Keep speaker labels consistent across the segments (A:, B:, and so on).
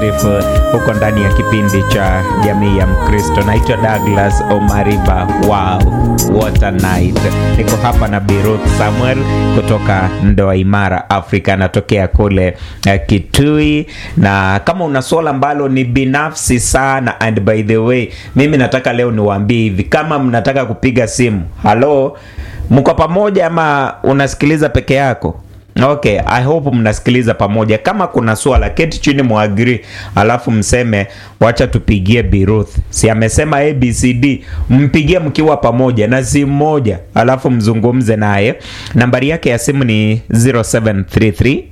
A: beautiful huko ndani ya kipindi cha jamii ya Mkristo. Naitwa Douglas Omariba. Wow, what a night! Niko hapa na Biruth Samuel kutoka Ndoa Imara Afrika, anatokea kule uh, Kitui, na kama una swala ambalo ni binafsi sana, and by the way, mimi nataka leo niwaambie hivi, kama mnataka kupiga simu, halo, mko pamoja ama unasikiliza peke yako? Okay, I hope mnasikiliza pamoja. Kama kuna swala, keti chini muagri, alafu mseme wacha tupigie Biruth. Si amesema ABCD, mpigie mkiwa pamoja na simu moja, alafu mzungumze naye. Nambari yake ya simu ni 0733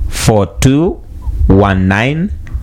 A: 4219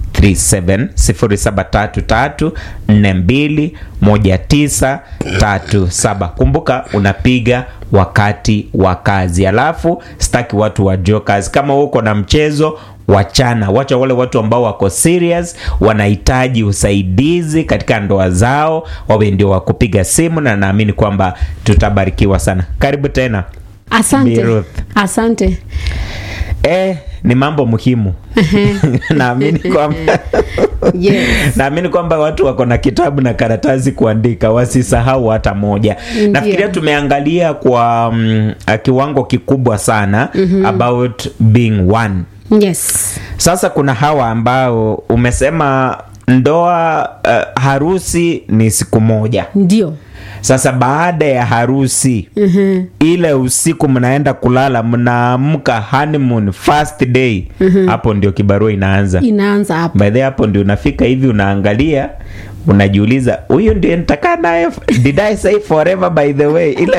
A: 0733421937. Kumbuka unapiga wakati wa kazi, alafu sitaki watu wa jokers. Kama uko na mchezo wachana, wacha wale watu ambao wako serious, wanahitaji usaidizi katika ndoa zao, wawe ndio wa kupiga simu, na naamini kwamba tutabarikiwa sana. Karibu tena.
B: Asante,
A: Biruth.
B: asante.
A: Eh, ni mambo muhimu naamini kwamba
B: Yes.
A: naamini kwamba watu wako na kitabu na karatasi kuandika, wasisahau hata moja.
B: Ndiyo.
A: Nafikiria tumeangalia kwa mm, kiwango kikubwa sana about being one.
B: Yes.
A: Sasa kuna hawa ambao umesema ndoa, uh, harusi ni siku moja.
B: Ndio.
A: Sasa baada ya harusi ile usiku mnaenda kulala, mnaamka honeymoon first day, hapo ndio kibarua inaanza.
B: Inaanza hapo.
A: By the way, hapo ndio unafika hivi, unaangalia unajiuliza, huyu ndio nitakaa naye, did I say forever? By the way, ile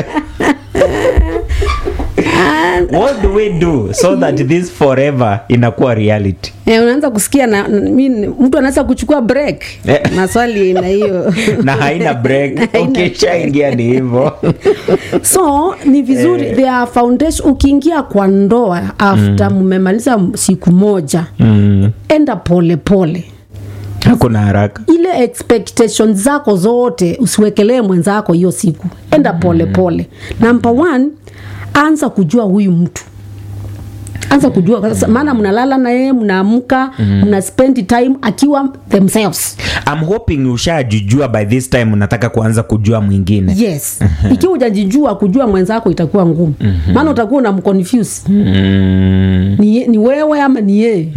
A: what do we do so that this forever inakuwa reality?
B: Eh, unaanza kusikia na, na mi- mtu anaweza kuchukua break.
A: Eh.
B: Maswali na hiyo.
A: na haina break,
B: Haina
A: ukishaingia ni hivyo.
B: so ni vizuri eh. their foundation ukiingia kwa ndoa after mmemaliza siku moja
A: Mm,
B: enda pole pole
A: hakuna haraka.
B: ile expectation zako zote usiwekelee mwenzako hiyo siku enda pole pole number one anza kujua huyu mtu anza kujua kwa sasa, maana mnalala na yeye mnaamka mna spend time akiwa themselves
A: I'm hoping ushajijua by this time unataka kuanza kujua mwingine.
B: yes ikiwa hujajijua kujua mwenzako itakuwa ngumu maana utakuwa unamconfuse
A: Mm,
B: ni, ni wewe ama ni yeye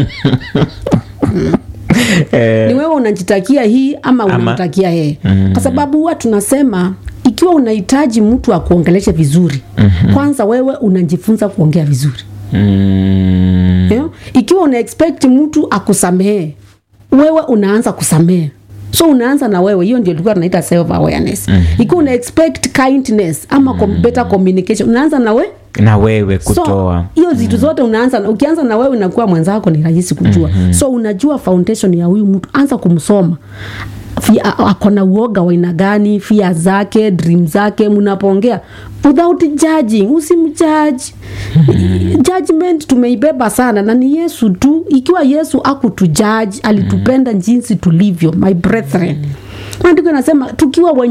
A: eh,
B: ni wewe unajitakia hii ama unamtakia yeye kwa sababu huwa tunasema ikiwa unahitaji mtu akuongeleshe vizuri kwanza wewe unajifunza kuongea vizuri
A: mm,
B: yeah? ikiwa una expect mtu akusamehe wewe unaanza kusamehe so unaanza na wewe hiyo ndio tulikuwa tunaita self awareness ikiwa una expect kindness ama com- better communication unaanza na we
A: na wewe kutoa
B: so hiyo vitu zote unaanza na- ukianza na wewe inakuwa mwenzako ni rahisi kujua so unajua foundation ya huyu mtu anza kumsoma Fi- a- ako na uoga wa aina gani fia zake dream zake mnapoongea without judging usimjaji judgment tumeibeba sana na ni yesu tu ikiwa yesu akutujaji alitupenda jinsi tulivyo my brethren maandiko inasema tukiwa wenye